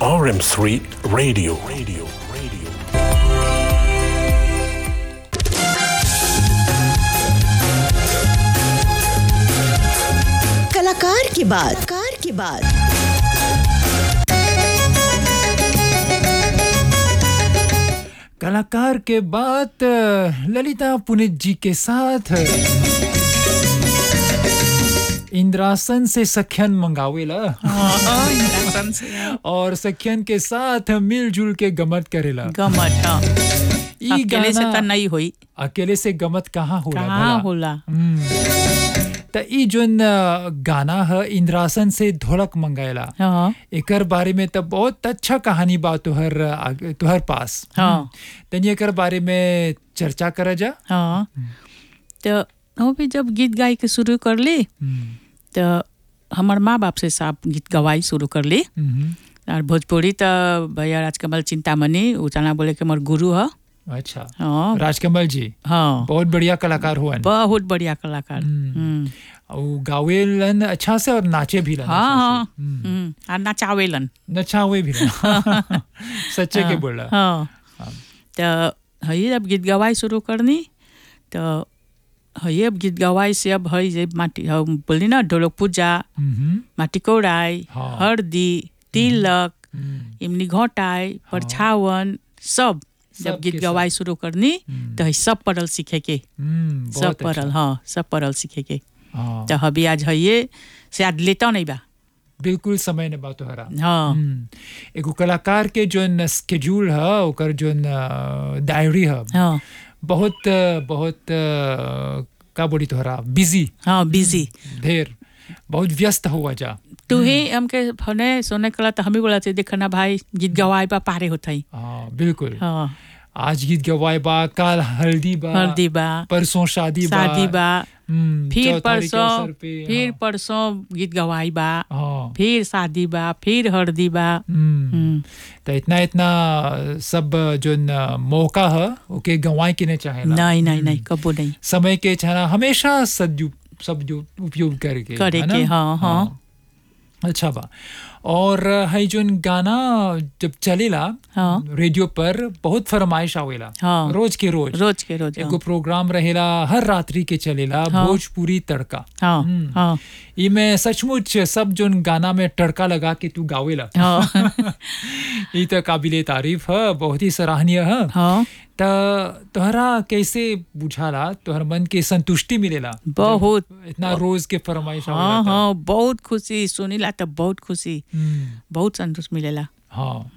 RM3 Radio. Radio. Radio. कलाकार की बात कार की बात कलाकार के बाद अ, ललिता पुनित जी के साथ इंद्रासन से सख्यन मंगावेला इंद्रासन से और सख्यन के साथ मिलजुल के गमत करेला गमत हाँ। ई अकेले से गाना त नहीं होई अकेले से गमत कहाँ होला कहाँ भला? होला त ई जोन अ, गाना है इंद्रासन से ढोलक मंगाएला हाँ एकर बारे में त बहुत अच्छा कहानी बा तोहर आगे- तोहर पास हाँ। तनी एकर बारे में चर्चा कर जा हाँ तो वो भी जब गीत गाय के शुरू कर ली तो हमार माँ बाप से साफ गीत गवाई शुरू कर ली हम्म, और भोजपुरी तो भैया राजकमल चिंतामणि उचाना बोले के हमार गुरु है अच्छा हाँ राजकमल जी हाँ बहुत बढ़िया कलाकार हुआ बहुत बढ़िया कलाकार हम्म। हम्म। और गावेलन अच्छा से और नाचे भी लन हाँ अच्छा हाँ से। हम्म, हम्म। और नचावेलन नचावे भी लन सच्चे के बोला हाँ तो है अब गीत गवाई शुरू करनी तो है अब गीत गवाई से अब है जे माटी हम बोली ना ढोलक पूजा हम्म, माटी कौड़ाई हाँ। हरदी तिलक हम्म, इमली घोटाई परछावन सब सब जब के गीत सब। गवाई शुरू करनी हम्म, तो है सब पढ़ल सीखे के हम्म, सब बहुत पढ़ल अच्छा। हाँ सब पढ़ल सीखे के हाँ, तो अभी आज है ये से आज लेता नहीं बा बिल्कुल समय ने बात हरा हाँ हम्म, एगो कलाकार के जोन स्केड्यूल है ओकर जोन डायरी है हाँ बहुत बहुत अ, का बोली तोहरा बिजी हाँ बिजी ढेर बहुत व्यस्त हुआ जा तू ही हमके फने सोने कला तो हम ही बोला थे देखना भाई गीत गवाए बा पारे होता ही हाँ बिल्कुल हाँ आज गीत गवाए बा काल हल्दी बा हल्दी बा परसों शादी बा शादी बा हम्म, फिर चौथारी के परसों अवसर पे, फिर हाँ, परसों गीत गवाई बा हाँ फिर शादी बा फिर हल्दी बा हम्म, हम्म, तो इतना इतना सब जो न मौका है ओके गंवाए के नहीं चाहे नहीं नहीं नहीं कबो नहीं समय के छाना हमेशा सदु सब जो उपयोग करके करे है ना? के, हाँ, हाँ। अच्छा बा और है जोन गाना जब चलेला हाँ। रेडियो पर बहुत फरमाइश आवेला हाँ। रोज के रोज रोज के रोज एगो प्रोग्राम रहेला हर रात्रि के चलेला हाँ। भोजपुरी तड़का हाँ हम्म। हाँ इमे सचमुच सब जोन गाना में तड़का लगा के तू गावेला हाँ ये तो काबिले तारीफ है बहुत ही सराहनीय है हाँ त तोहरा कैसे बुझाला तोहर मन के संतुष्टि मिलेला बहुत इतना रोज के फरमाइश हाँ आवेला त। हाँ बहुत खुशी सुनीला तो बहुत खुशी हम्म, बहुत संतोष मिलेला हाँ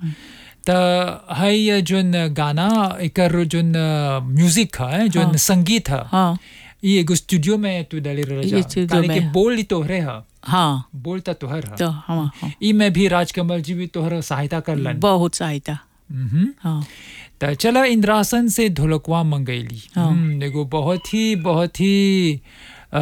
त है ये जोन गाना एकर जोन म्यूजिक है जोन हाँ। संगीत है हाँ ये एगो स्टूडियो में तू डाली रह ये जा स्टूडियो ताले के में। बोल ही तोहरे है हाँ बोल त तोहर है तो हाँ हाँ ई में भी राजकमल जी भी तोहर सहायता करलन बहुत सहायता हम्म हाँ त चला इंद्रासन से ढोलकवा मंगैली हाँ। हम्म, एगो बहुत ही बहुत ही अ,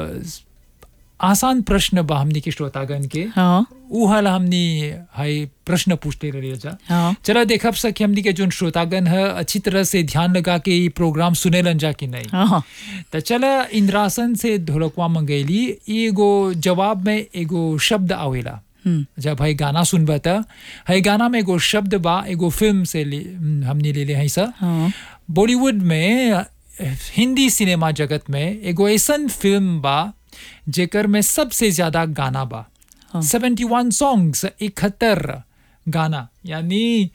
आसान प्रश्न बा हमनी के श्रोतागण के हाँ ऊ हल हमनी हाई प्रश्न पूछते रही जा हाँ चला देखब सके हमनी के जोन श्रोतागण है अच्छी तरह से ध्यान लगा के ई प्रोग्राम सुनेलन जा कि नहीं हाँ त चला इंद्रासन से ढोलकवा मंगैली ई एगो जवाब में एगो शब्द आवेला हम्म, जब है गाना सुनबा त है गाना में एगो शब्द बा एगो फिल्म से ले, हम्म, हमने ले ले है सा हाँ बॉलीवुड में अ, हिंदी सिनेमा जगत में एगो ऐसन फिल्म बा जेकर में सबसे ज्यादा गाना बा हाँ। सेवेंटी वन सॉन्ग्स इकहत्तर गाना यानी